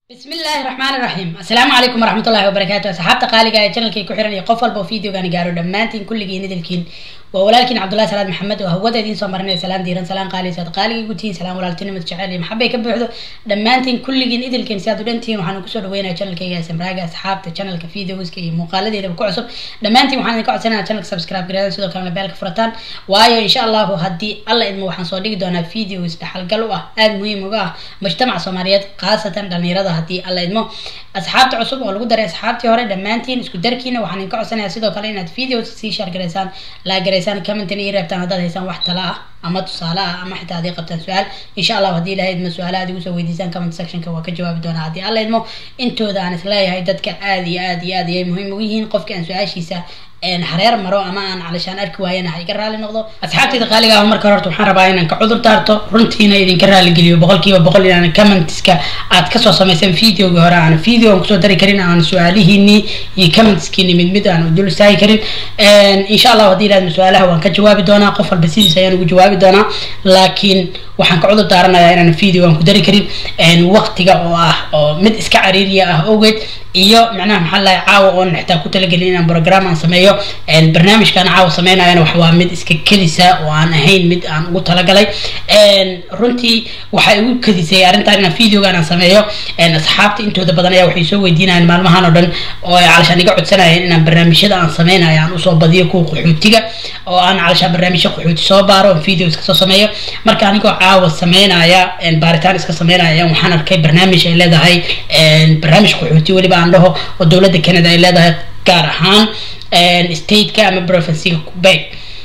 بسم الله الرحمن الرحيم السلام عليكم ورحمة الله وبركاته أصحابتا قالقا ee channelkay ku xiran iyo qof walba oo videogaani gaaro dhammaantiin kulligiin idilkiin waa walaalkiin cabdullahi salaad maxamed oo hawada idiin soo marinaya salaan diiran salaan qaali saad qaaligii gutihiin salaan walaaltinimad jecel iyo maxabay ka buuxdo dhammaantiin kulligiin idilkiin si aad u dhantihiin waxaan kusoo dhaweynaya channelkayga smraaga asxaabta channelka videoska iyo muuqaaladeedaba ku cusub dhammaantiin waxaan idinka codsanaya channelka subscribe gareedan sidoo kalena beelka furataan waayo insha allahu haddii alla idmo waxaan soo dhigi doonaa videos dhaxalgal u ah aada muhiim uga ah mujtamaca soomaaliyeed khaasatan dhalinyarada haddii alla idmo asxaabta cusub oo lagu daray asxaabtii hore dhammaantiin isku darkiina waxaan idinka codsanayaa sidoo kale inaad videos sii share gareysaan laa gareysaan commentina ii reebtaan haddaad haysaan wax tala ah ama tusaale ah ama xitaa haddii qabtaan su-aal insha allahu haddii ilahay idmo su-aalaha aad igu soo weydiisaan comment sectionka waa ka jawaabi doonaa haddii alla idmo intooda aan isleeyahay dadka aada iyo aada iyo aad ayay muhiim ugu yihiin qofka aan su-aashiisa hareer maro ama aan calishaan arki waayana ha iga raali noqdo asxaabtayda qaaliga ah marka horta waxaan rabaa inaan ka cudur daarto runtiina idinka raali geliyo boqolkiiba boqol inaan commentska aad kasoo samayseen videoga hore aan video aan kusoo dari karin aan su-aalihiinii iyo commentskiini mid mid aan dul istaagi karin insha allahu haddii ilaadma su-aalaha waan ka jawaabi doonaa qof walba sidiis ayaan ugu jawaabi doonaa laakiin waxaan ka cudur daaranayaa inaan video aan ku dari karin waqtiga oo ah oo mid iska cariiriya ah awgeed iyo macnaha maxaa lahay caawa oon xitaa ku talagelin inaan program aan sameeyo barnaamijkaan caawa sameynayana wax waa mid iska kedisa oo aan ahayn mid aan ugu talagalay runtii waxay igu kedisay arrintan inaan videogaan aan sameeyo asxaabta intooda badan ayaa waxay soo weydiinayaan maalmahan oo dhan oo ay calashaan iga codsanayeen inaan barnaamijyada aan sameynayo aan usoo badiyo kuwa qaxootiga oo aan calashaan barnaamijyo qaxooti soo baaro oon video iska soo sameeyo marka anigoo caawa sameynaya baaritaan iska sameynaya ayaan waxaan arkay barnaamij ay leedahay barnaamij qaxooti weliba aan dhaho oo dowladda canada ay leedahay gaar ahaan stateka ama provinciga quebec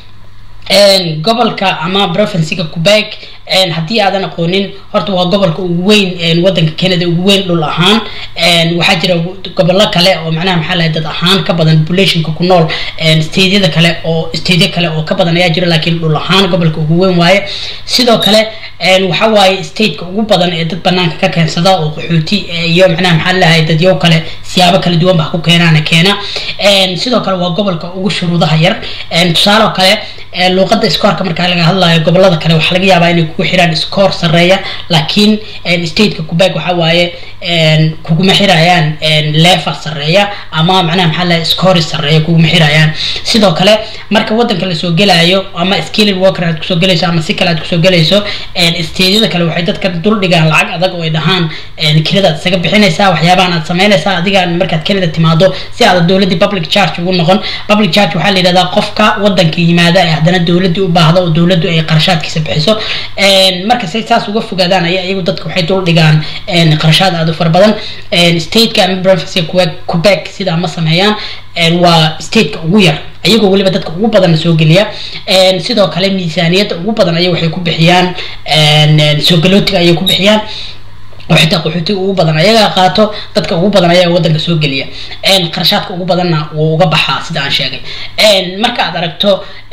gobolka ama provinciga quebec haddii aadan aqoonin horta waa gobolka ugu weyn wadanka canada ugu weyn dhul ahaan waxaa jira gobollo kale oo macnaha maxaa lahay dad ahaan ka badan populationka ku nool stateyada kale oo statey kale oo ka badan ayaa jira laakiin dhul ahaan gobolka ugu weyn waaye sidoo kale waxa waaye stateka ugu badan ee dad banaanka ka keensada oo qaxooti iyo macnaha maxaa lahay dadyo kale siyaabo kala duwan ba ku keenaana keena sidoo kale waa gobolka ugu shuruudaha yar tusaale oo kale luuqada scoorka markaa laga hadlayo gobolada kale waxaa laga yaabaa inay kugu xiraan scoor sareeya laakiin stateka quebec waxa waaye kuguma xirayaan level sareeya ama macnaha maxaa lahay scoori sareeya kuguma xirayaan sidoo kale marka wadanka lasoo gelayo ama skilling worker aad kusoo gelayso ama si kale aad kusoo gelayso stateyada kale waxay dadka dul dhigaan lacag adag oo ay dhahaan kiradaad isaga bixinaysaa waxyaabahan aad sameynaysaa adigaan markaad canada timaado si aad dowladii public charge ugu noqon public charge waxaa la yidhahdaa qofka wadanka yimaada ee haddana dowladii u baahda oo dowladdu ay qarashaadkiisa bixiso marka say saas uga fogaadaan aya iyagu dadka waxay dul dhigaan qarashaad aada u fara badan stateka ama province quebec sidaa ma sameeyaan waa stateka ugu yar ayagoo weliba dadka ugu badanna soo geliya sidoo kale miisaaniyadda ugu badan aya waxay ku bixiyaan soo galootiga ayay ku bixiyaan oo xitaa qaxootiga ugu badan ayagaa qaato dadka ugu badan ayaa wadanka soo geliya qarashaadka ugu badanna wuu uga baxaa sida aan sheegay marka aad aragto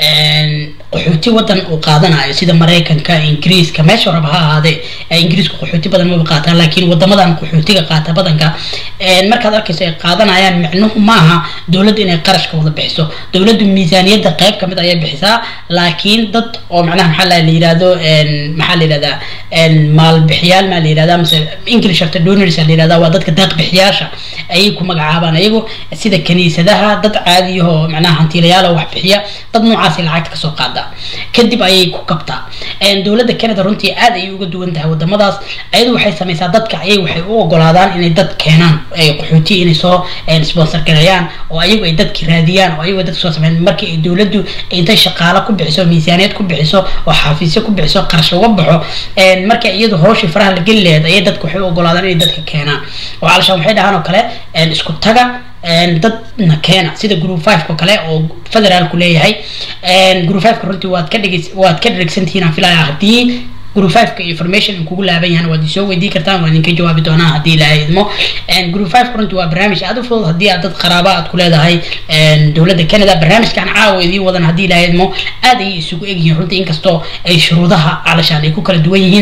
qaxooti wadan uu qaadanayo sida maraykanka ingiriiska meesha raba ha ahaadee ingiriisku qaxooti badan maba qaataan laakiin wadamadan qaxootiga qaata badanka markaad arkayso ay qaadanayaan micnuhu maaha dowladdu inay qarashka wada bixiso dowladdu miisaaniyadda qayb kamid ayay bixisaa laakiin dad oo macnaha maxaa la yihahdo maxaa la yihahdaa maalbixiyaal maa la yihahdaa mase english after donors la yihahdaa waa dadka daaq bixiyaasha ayay ku magacaabaan ayagu sida kaniisadaha dad caadiyahoo macnaha hantiilayaala wax bixiya dad noocaasay lacagta kasoo qaada kadib ayay ku kabtaa dowladda canada runtii aad ayay uga duwan tahay wadamadaas ayadu waxay sameysaa dadka ayay waxay u ogolaadaan inay dad keenaan qaxooti inay soo sponsor gareeyaan oo ayagu ay dadki raadiyaan oo ayagu dadka soo sameyn markii ay dowladdu intay shaqaalo ku bixiso miisaaniyad ku bixiso oo xafiisyo ku bixiso qarash uga baxo marka iyadu hooshii faraha la geli laheed ayay dadka waxay u ogolaadaan inay dadka keenaan oo calashaan waxay dhahaan oo kale isku taga dadna keena sida group five oo kale oo federaalku leeyahay group fiveka runtii waad ka dhig waad ka dhegsantihiin aan filaya haddii group fiveka information kugu laaban yahan waad isoo weydii kartaan waan idinka jawaabi doonaa haddii ilaahay idmo group fiveka runtii waa barnaamij aada u fudud haddii aad dad qaraaba aad ku leedahay dowladda canada barnaamijkan caawa idiin wadan haddii ilaahay idmo aad ayay isugu egyihiin runtii inkastoo ay shuruudaha calashaan ay ku kala duwan yihiin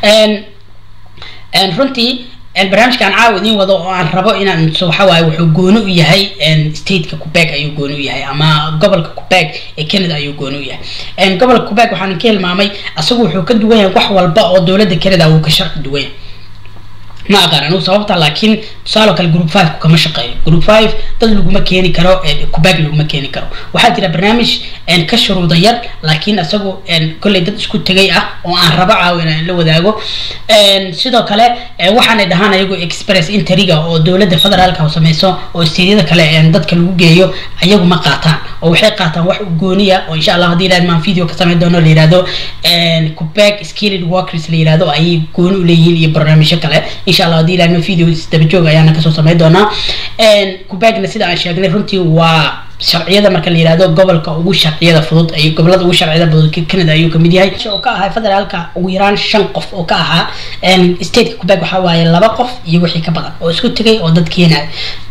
runtii barnaamijkan caawa idiin wado oo aan rabo inaan so waxa waaye wuxuu gooni u yahay stateka quebec ayuu gooni u yahay ama gobolka quebec ee canada ayuu gooni u yahay gobolka quebec waxaan ka hilmaamay asagu wuxuu ka duwan yahay wax walba oo dowladda canada wuu ka sharci duwan yahay ma aqaan anigu sababta laakiin tusaaloo kale group five kama shaqeeyo group five dad laguma keeni karo kubag laguma keeni karo waxaa jira barnaamij ka shuruuda yar laakiin isagu kolley dad isku tegay ah oo aan rabo caawin aan la wadaago sidoo kale waxaanay dhahaan ayagu express interiga oo dowladda federaalka sameyso oo steedyada kale dadka lagu geeyo ayagu ma qaataan oo waxay qaataan wax gooniya oo insha allah haddii ilaad maan video ka sameyn doono la yihahdo kubag skilled workers la yihahdo ayay gooni u leeyihiin iyo barnaamijyo kale insha allah haddii ilaad video isdaba joog ayaana kasoo sameyn doonaa kubagna sida aan sheegnay runtii waa sharciyada marka la yihahdo gobolka ugu sharciyada fudud ay gobolada ugu sharciyada fudud canada ayuu kamid yahay oo ka ahaa federaalka ugu yaraan shan qof oo ka ahaa stateka kubag waxaa waaye laba qof iyo wixii ka badan oo isku tegay oo dad keenayo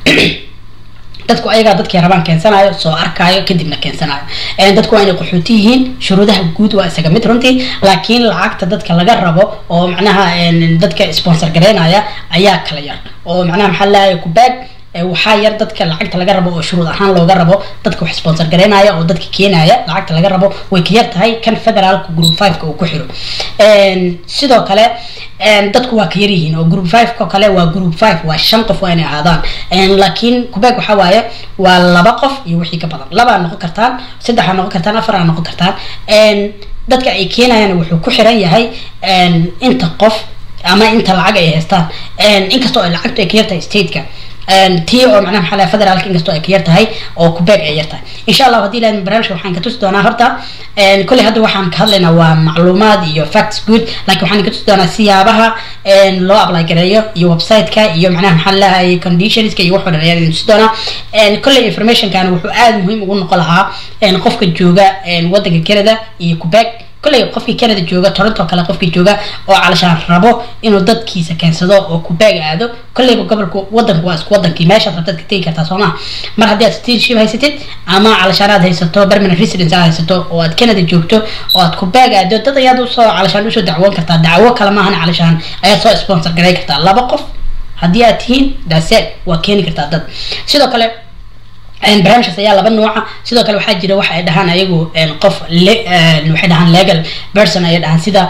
dadku ayagaa dadkii rabaan keensanayo soo arkaayo kadibna keensanayo dadku waa inay qaxooti yihiin shuruudaha guud waa isaga mid runtii laakiin lacagta dadka laga rabo oo macnaha dadka sponsor gareynaya ayaa kala yar oo macnaha maxaa leeyahay kubag waxaa yar dadka lacagta laga rabo oo shuruud ahaan looga rabo dadka wax sponsor gareynaya oo dadka keenaya lacagta laga rabo way ka yar tahay kan federaalka group five-ka uu ku xiro sidoo kale dadku waa ka yar yihiin oo group five-ka kale waa group five waa shan qof waa inay ahaadaan laakiin kubeg waxaa waaye waa laba qof iyo wixii ka badan labaa noqon kartaan saddexaa noqon kartaan afaraa noqon kartaan dadka ay keenayaan wuxuu ku xiran yahay inta qof ama inta lacag ay haystaan inkastoo ay lacagtu ay ka yartahay stateka tii oo macnaha maxaa lahay federaalka inkastoo ay ka yar tahay oo kubeeg ay yar tahay insha allah haddii ilahay barnaamijka waxaan ka tusi doonaa horta kolley hadda waxaan ka hadlaynaa waa macluumaad iyo facts good laakiin waxaan ka tusi doonaa siyaabaha loo apply gareeyo iyo website-ka iyo macnaha maxaa lahay conditionska iyo waxoo dhan ayaan idin tusi doonaa kolley informationkan wuxuu aada muhiim ugu noqon lahaa qofka jooga waddanka canada iyo kubeeg kolley qofkii canada jooga toronto kale qofkii jooga oo calashaan rabo inuu dadkiisa keensado oo kubaag aado kolleyba gobolka wadanku waa isku wadankii meeshaad rabtaad ka tegi kartaa sooma mar haddii aad citizenship haysatid ama calashaan aad haysato permanent residence aad haysato oo aad canada joogto oo aad kubaag aado dad ayaad usoo calashaan usoo dacwoon kartaa dacwo kale maahan calashaan ayaad soo sponsor garay kartaa laba qof haddii aad tihiin daseed waa keeni kartaa dad sidoo kale barnaamijkaas ayaa laba nooca sidoo kale waxaa jira waxa ay dhahaan ayagu qof waxay dhahaan legal person ayay dhahaan sida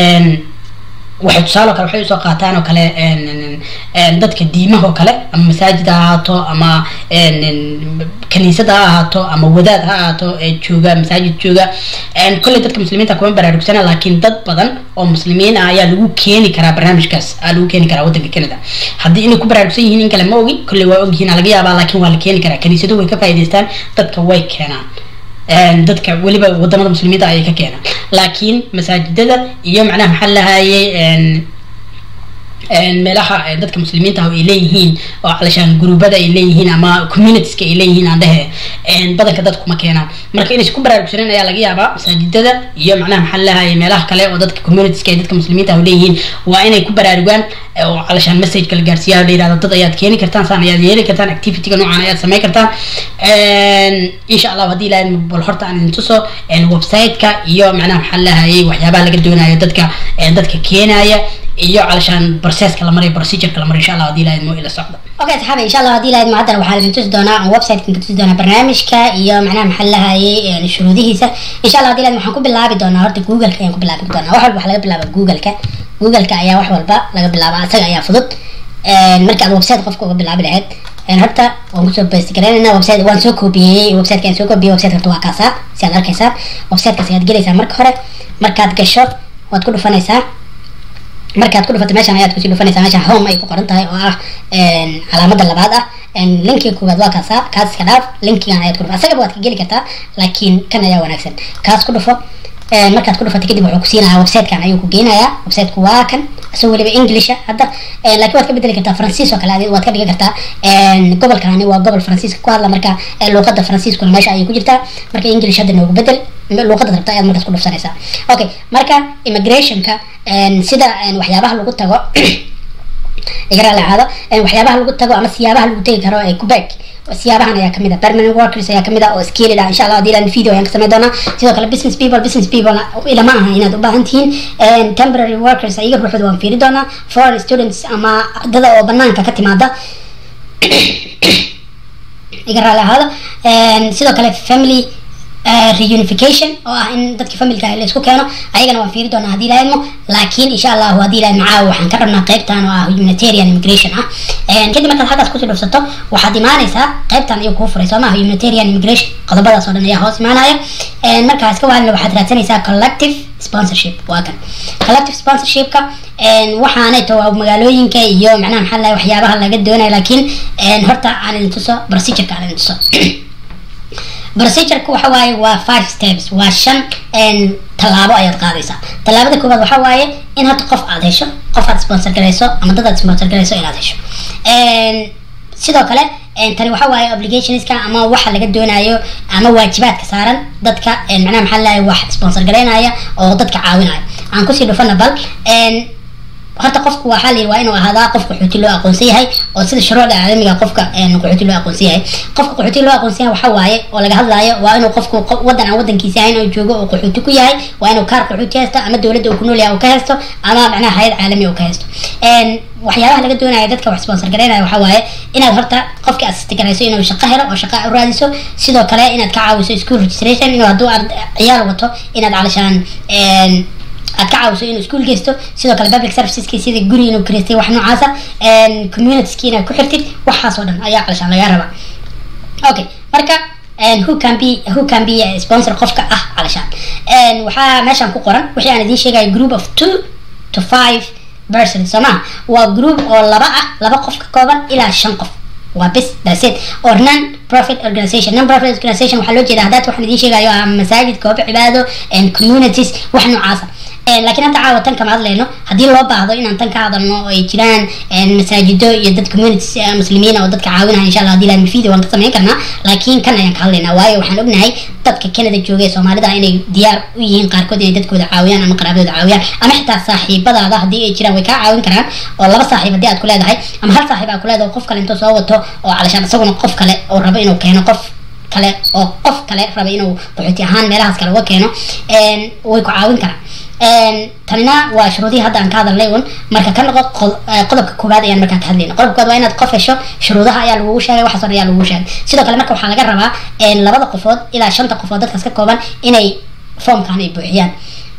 waxay tusaale kale waxay usoo qaataan oo kale dadka diimaha oo kale ama masaajid ha ahaato ama kaniisad ha ahaato ama wadaad ha ahaato ee jooga masaajid jooga kolley dadka muslimiinta kuma baraarugsana laakiin dad badan oo muslimiin ah ayaa lagu keeni karaa barnaamijkaas aa lagu keeni karaa waddanka canada haddii inay ku baraarugsan yihiin in kale ma ogi kolley waa ogyihiin laga yaabaa laakiin waa la keeni karaa kaniisadu way ka faa'idaystaan dadka way keenaan dadka weliba wadamada muslimiinta ayay ka keenaan laakiin masaajidada iyo macnaha maxaa lahayay meelaha dadka muslimiinta ah ay leeyihiin oo calashaan gruubada ay leeyihiin ama communitieska ay leeyihiin aan dhehe badanka dadku ma keenaan marka inaysan ku baraarugsanen ayaa laga yaabaa masaajidada iyo macnaha maxaa lahayay meelaha kale oo dadka communitieska ay dadka muslimiinta ah leeyihiin waa inay ku baraarugaan oo calashaan messageka la gaarsiiya la yirahdo dad ayaad keeni kartaan saan ayaad yeeli kartaan activityga noocan ayaad samayn kartaan insha allah haddii ilahay bal horta aan idin tuso website-ka iyo macnaha maxaa lahayay waxyaabaha laga doonayo dadka dadka keenaya iyo calashaan processka la marayo procedureka la marayo insha allah haddii ilahay mo ila socda okay saxaabi insha allah haddii ilahayd mucadar waxaan idin tusi doonaa aan website-kan ka tusi doonaa barnaamijka iyo macnaha maxaa lahayay shuruudihiisa insha allah haddii ilahayd waxaan ku bilaabi doonaa horta google-ka ayaan ku bilaabi doonaa wax walba waxaa laga bilaaba google-ka google-ka ayaa wax walba laga bilaaba asaga ayaa fudud marka aad website qofka uga bilaabi lahayd horta waan kusoo best garaynayna website waan soo koobiyey website aan soo koobiyey website horta waa kaasaa si aad arkaysaa website-kaas ayaad gelaysaa marka hore markaad gasho waad ku dhufanaysaa markaad ku dhufato meeshan ayaad kusii dhufanaysaa meeshan home ay ku qoran tahay oo ah calaamada labaad ah linkiga koowaad waa kaasa kaas iska dhaaf linkigan ayaad ku dhufa asagaba waad ka geli kartaa laakiin kan ayaa wanaagsan kaas ku dhufo markaad ku dhufatay kadib wuxuu kusiinayaa website-kan ayuu ku geynayaa website-ku waa kan isagoo weliba englisha hadda laakiin waad ka bedeli kartaa faransiis oo kale adi waad ka dhigi kartaa gobolkani waa gobol faransiiska ku hadla marka luuqada faransiiskuna meesha ayay ku jirtaa marka english hadda noogu bedel luuqada rabta ayaad markaas ku dhufsanaysaa okay marka immigrationka sida waxyaabaha lagu tago igara lacaado waxyaabaha lagu tago ama siyaabaha lagu tegi karo ee quebec siyaabahan ayaa kamid ah permanent workers ayaa kamid ah oo skilled ah insha allah hadii ilaan video ayaan ka sameyn doonaa sidoo kale business people business people ilama aha inaad u baahan tihiin temporary workers ayaga ruuxooda waan fiiri doonaa foreign students ama ardada oo banaanka ka timaada iga raali ahaada sidoo kale family reunification oo ah in dadki familka la isku keeno ayagana waan fiiri doonaa haddii lahaydmo laakiin insha allahu haddii lahayd macaa waxaan ka rabnaa qaybtan oo ah humanitarian immigration ah kadib markaad halkaas kusii dhufsato waxaad imaanaysaa qaybtan ayuu kuu furay soo maha humanitarian immigration qodobadaas oo dhan ayaa hoos imaanaya markaa iska waalina waxaad raadsanaysaa collective sponsorship waa kan collective sponsorshipka waxaanayto waa magaalooyinka iyo macnaha maxaa lahay waxyaabaha laga doonaya laakiin horta aan idin tuso procedureka aan idin tuso procedureka waxa waaye waa five steps waa shan tallaabo ayaad qaadaysaa tallaabada koowaad waxa waaye in hadda qof aad hesho qof aad sponsor garayso ama dad aad sponsor garayso inaad hesho sidoo kale tani waxa waaye obligationska ama waxa laga doonayo ama waajibaadka saaran dadka macnaha maxaa lahay wax sponsor garaynaya oo dadka caawinaya aan kusii dhufana bal horta qofku waxaa la yidhi waa inuu ahaadaa qof qaxooti loo aqoonsan yahay oo sida shuruucda caalamiga qofka qaxooti loo aqoonsan yahay qofka qaxooti loo aqoonsan yahay waxa waaye oo laga hadlaayo waa inuu qofku wadan aan wadankiisa ahayn oo joogo oo qaxooti ku yahay waa inuu kaar qaxooti haysto ama dowladda uu ku nool yahay uu ka haysto ama macnaha hayad caalami uu ka haysto waxyaabaha laga doonaya dadka wax sponsor garaynaya waxa waaye inaad horta qofkii assist garayso inuu shaqo helo oo shaqo u raadiso sidoo kale inaad ka caawiso school registration inuu hadduu aad ciyaal wato inaad calashaan aad ka caawiso inuu iskuol geysto sidoo kale public serviceski sida guri inuu kareystay wax noocaasa communitieski inaad ku xirtid waxaas oo dhan ayaa calashaan lagaa rabaa okay marka who can be who can be sponsor qofka ah calashaan waxaa meeshaan ku qoran wixii aan idiin sheegayo group of two to five person soo maha waa group oo laba ah laba qof ka kooban ilaa shan qof waa bis that's it or non profit organization non profit organization waxaa loo jeeda haddaad waxaan idiin sheegayo ah masaajid goobo cibaado communities wax noocaasa laakiin hadda caawa tan kama hadlayno haddii loo baahdo inaan tan ka hadalno oo ay jiraan masaajido iyo dad communities muslimiin oo dadka caawinaya insha allah hadii laami video waan ka samayn karnaa laakiin kan ayaan ka hadlaynaa waayo waxaan ognahay dadka canada jooga ee soomaalida inay diyaar u yihiin qaarkood inay dadkooda caawiyaan ama qaraabadooda caawiyaan ama xitaa saaxiibadaada haddii ay jiraan way kaa caawin karaan oo laba saaxiib haddii aad ku leedahay ama hal saaxiib aad ku leedahay qof kale intuu soo wato oo calashaan isaguna qof kale oo rabo inuu keeno qof kale oo qof kale raba inuu qaxooti ahaan meelahaas kale uga keeno way ku caawin karaan tanina waa shuruudihii hadda aan ka hadalnay un marka ka noqo qodobka koowaad ayaan markaa ka hadlayna qodobka koowaad waa inaad qof hesho shuruudaha ayaa lagugu sheegay waxaas oo dhan ayaa lagugu sheegay sidoo kale marka waxaa laga rabaa labada qofood ilaa shanta qofood dadkaas ka kooban inay formkan ay buuxiyaan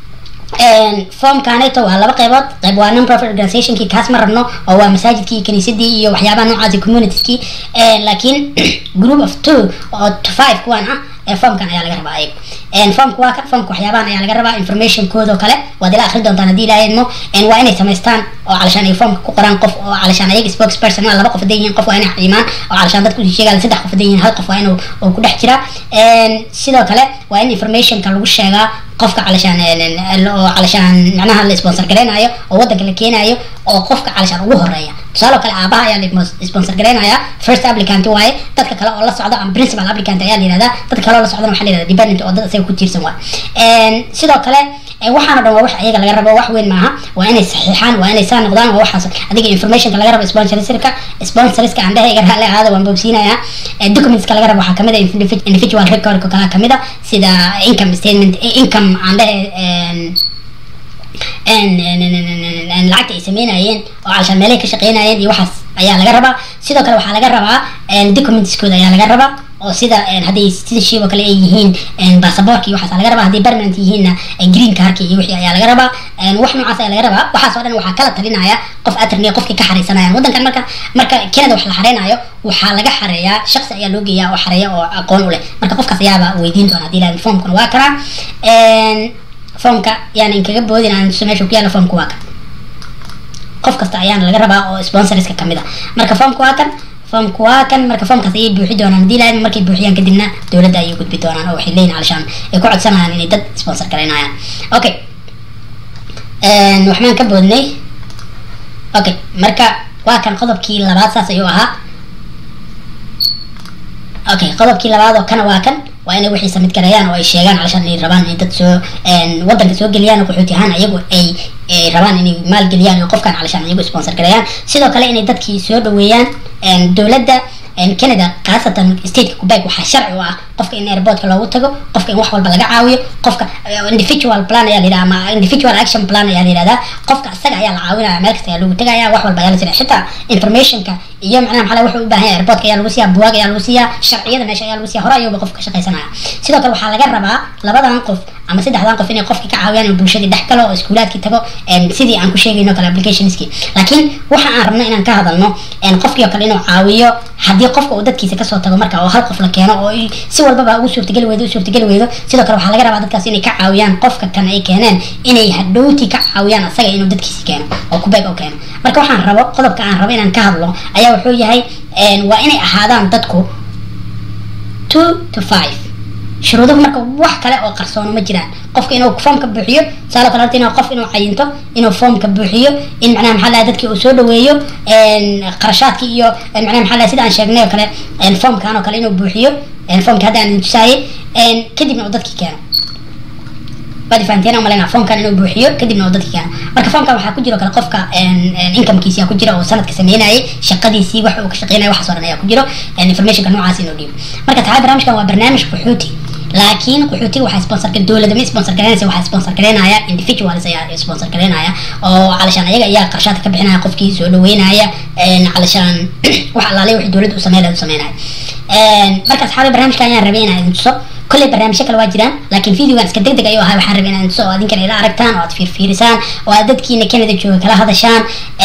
formkaneto waa laba qeybood qeyb waa non profit organizationkii kaas ma rabno oo waa masaajidkii kaniisadii iyo waxyaabaha noocaasi communitieskii laakiin group of two oo to five kuwan ah formkan ayaa laga rabaa ayaga formka waa kan formka waxyaabahan ayaa laga rabaa informationkooda oo kale waad ila akhri doontaan haddii ilaahaymo waa inay samaystaan oo calashaan ay formka ku qoraan qof oo calashaan ayaga spokesperson waa laba qof haday yihiin qof waa inay imaan oo calashaan dadku sheegaan saddex qof haday yihiin hal qof waa inuu uu ku dhex jiraa sidoo kale waa in informationka lagu sheegaa qofka calashaan oo calashaan macnaha la sponsor garaynayo oo wadanka la keenayo oo qofka calashaan ugu horeeya tusaale kale aabaha ayaa la sponsor garaynaya first applicant waaye dadka kale oo la socda ama principal applicant ayaa la yihahdaa dadka kale oo la socdana waxaa la yihahda dependent oo dad isaga ku tiirsan waay sidoo kale waxaana dhan waa wax ayaga laga rabo wax weyn maaha waa inay saxiixaan waa inay saa noqdaan waa waxaas adiga informationka laga rabo sponsorska sponsorska aan dhehayga raalli ahaada waan boobsiinayaa documentska laga rabo waxaa kamid a individual recordka kala kamid a sida income statement income aan dhehe lacagta ay sameynayeen oo calashaan meelahay ka shaqeynayeen iyo waxaas ayaa laga rabaa sidoo kale waxaa laga rabaa documentskooda ayaa laga rabaa oo sida hadday citizenship oo kale ay yihiin basaboorka iyo waxaas laga rabaa hadday permanent yihiinna green carka iyo wixii ayaa laga rabaa wax noocaas ayaa laga rabaa waxaas oo dhan waxaa kala talinaya qof attorney qofkii ka xareysanayaan waddankan marka marka canada wax la xareynayo waxaa laga xareeyaa shaqsi ayaa loo geeyaa oo xareeya oo aqoon u leh marka qofkaas ayaaba weydiin doona hadii lahayn formkuna waa kanaa formka yaan inkaga boodin aan tuso meesha ku yaala formka waa kan qof kasta ayaana laga rabaa oo sponsorska kamid a marka formka waa kan formka waa kan marka formkaas ayay buuxi doonaan hadii lahayn markay buuxiyaan kadibna dowladda ayay gudbi doonaan oo waxay leeyihin calashaan ay ku codsanayaan inay dad sponsor garaynayaan okay waxbaan ka boodnay okay marka waa kan qodobkii labaad saas ayuu ahaa okay qodobkii labaad oo kana waa kan waa inay wixii samid gareeyaan oo ay sheegaan calashaan inay rabaan inay dad soo wadanka soo geliyaan oo qaxooti ahaan ayagu ay rabaan inay maalgeliyaan oo qofkan calashaan ayagu sponsor gareeyaan sidoo kale inay dadkii soo dhaweeyaan dowladda canada khaasatan stateka quebec waxaa sharci u ah qofka in airportka loogu tago qofka in wax walba laga caawiyo qofka individual plan ayaa layidhaha ama individual action plan ayaa layidhahdaa qofka isaga ayaa la caawinaya meel kasta ayaa lagu tegaya wax walba ayaa la siinaya xitaa informationka iyo macnaha maxaa wuxuu u baahan yahay airportka ayaa lagu siiyaa buwaag ayaa lagu siiyaa sharciyada meesha ayaa lagu siiyaa hore ayuuba qofka ka shaqaysanaya sidoo kale waxaa laga rabaa labadan qof ama saddexdan qof inay qofkii ka caawiyaan inuu bulshadii dhex galo oo iskuulaadkii tago sidii aan ku sheegayno kale applicationskii laakiin waxa aan rabno inaan ka hadalno qofkii oo kale inuu caawiyo haddii qofka uu dadkiisa kasoo tago marka oo hal qof la keeno oo si walbaba ugu suurtageli weydo u suurtageli weydo sidoo kale waxaa laga rabaa dadkaas inay ka caawiyaan qofka kan ay keeneen inay hadhowtii ka caawiyaan asaga inuu dadkiisi keeno oo kubeeg u keeno marka waxaan rabo qodobka aan rabo inaan ka hadlo ayaa wuxuu yahay waa inay ahaadaan dadku two to five shuruuduhu marka wax kale oo qarsoono ma jiraan qofka inuu foomka buuxiyo saalo kale horta inuu qof inuu cayinto inuu foomka buuxiyo in macnaha maxaa lahay dadkii uu soo dhaweeyo qarashaadkii iyo macnaha maxaa lahay sida aan sheegnay oo kale foomkan oo kale inuu buuxiyo foomka hadda aan tusaayey kadibna uu dadkii keeno waad fahanteen aan malaynaa foomkan inuu buuxiyo kadibna uu dadkii keeno marka foomkan waxaa ku jiro kale qofka incomekiisi ku jira oo sanadka sameynayay shaqadiisii wax uu ka shaqeynaya waxaas oo dhan ayaa ku jiro informationka noocaas inuu dhiibo marka taxaa barnaamijkan waa barnaamij qaxooti laakiin qaxootiga waxaa sponsor dowladda ma sponsor gareynaysa waxaa sponsor gareynaya individuals ayaa sponsor gareynaya oo calashaan ayaga ayaa qarshaadka ka bixinaya qofkii soo dhaweynaya calashaan wax alaale wixii dowladda u sameyn lahayd u sameynaya marka asxaabi barnaamijka ayaan rabay inaan idin tuso kolley barnaamijyo kale waa jiraan laakiin videogan iska deg deg ayuu ahaa waxaan rabay inaan idin tuso oo adinkan ila aragtaan oo aad fiirfiirisaan oo aad dadkiina canada jooga kala hadashaan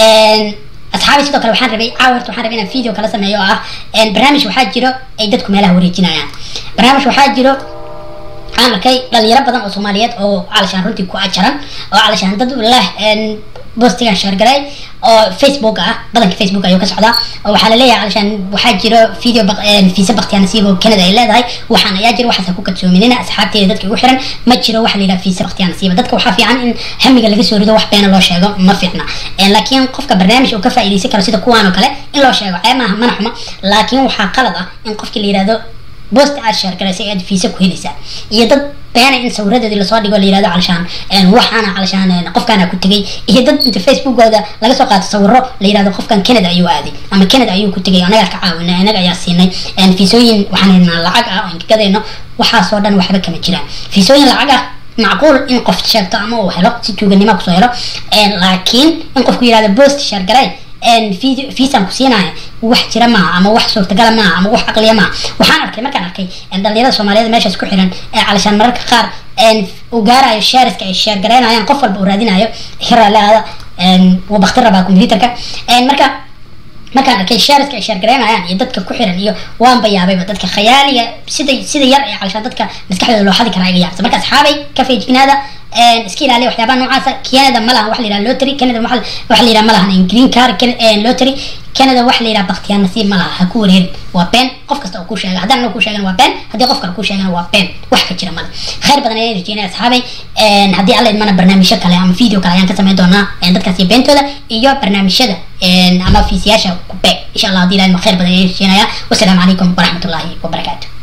asxaabi sidoo kale waxaan rabay caawa horta waxaan rabay inaan video kala sameeyo oo ah barnaamij waxaa jiro ay dadku meelaha wareejinayaan barnaamij waxaa jiro waxaan arkay dhalinyaro badan oo soomaaliyeed oo calashaan runtii ku ajaran oo calashaan dad leh bostigan shaargaray oo facebook ah badanka facebook ayuu ka socdaa oo waxaa laleeyahay calashaan waxaa jiro video fiisa baktiya nasiib oo canada ay leedahay waxaan ayaa jira waxaas ku kadsoominina asxaabteeda dadka ugu xiran ma jiro waxa la yidhaha fiisa baktiya nasiiba dadka waxaa fiican in hamiga laga soo rido wax beena loo sheego ma fiicna laakiin qofka barnaamij uu ka faa'iidaysan karo sida kuwaan oo kale in loo sheego ceeb maaha mana xuma laakiin waxaa qalad ah in qofkii la yidhahdo boost aad sheergaraysay aad fiisa ku helaysaa iyo dad beena in sawiradeedii lasoo dhigo la yirahdo calashaan waxaana calashaan qofkaana ku tegay iyo dad inta facebookooda laga soo qaato sawiro la yirahdo qofkan canada ayuu aaday ama canada ayuu ku tegay anagaa ka caawinay anaga ayaa siinay fiisooyin waxaan haynaa lacag ah oo inkagadayno waxaasoo dhan waxba kama jiraan fiisooyin lacag ah macquul in qof sheegto ama uu helo si tuuganimo kusoo helo laakiin in qofku yirahdo boost sheergaray fiisaan ku siinaya wax jira maaha ama wax suurtagala maaha ama wax caqliya maaha waxaan arkay markaan arkay dhalinyarada soomaaliyeed meeshaas ku xiran ee calashaan mararka qaar uu gaarayo shaariska ay sheer garaynayaan qof walba uu raadinayo hiralaada wuu bakti rabaa computerka marka markaan arkay shaariska ay sheer garaynayaan iyo dadka ku xiran iyo waanba yaabayba dadka khayaaliga sida sida yar ee calashaan dadka maskaxdooda loo xadi karaa iga yaabsa marka asxaabay ka feejignaada iska ilaaliya waxyaabaha noocaasa canada ma lahan waxa la yidhaha lottery canada waxa la yidhaha ma lahan green car lottery canada waxa la yidhaha baktiyaa nasiib ma laha ha ku wareerin waa been qof kasta oo kuu sheega haddaan anoo kuu sheegana waa been haddii qof kale kuu sheegana waa been wax ka jira male khayr badan ayaan rajeynaya asxaabay haddii alla idmana barnaamijyo kale ama video kale ayaan ka samayn doonaa dadkaas iyo beentooda iyo barnaamijyada ama fiisiyaasha ku beeg insha allah haddii ilahay ma khayr badan ayaan rajeynaya wasalaamu calaykum waraxmatullaahi wabarakaatu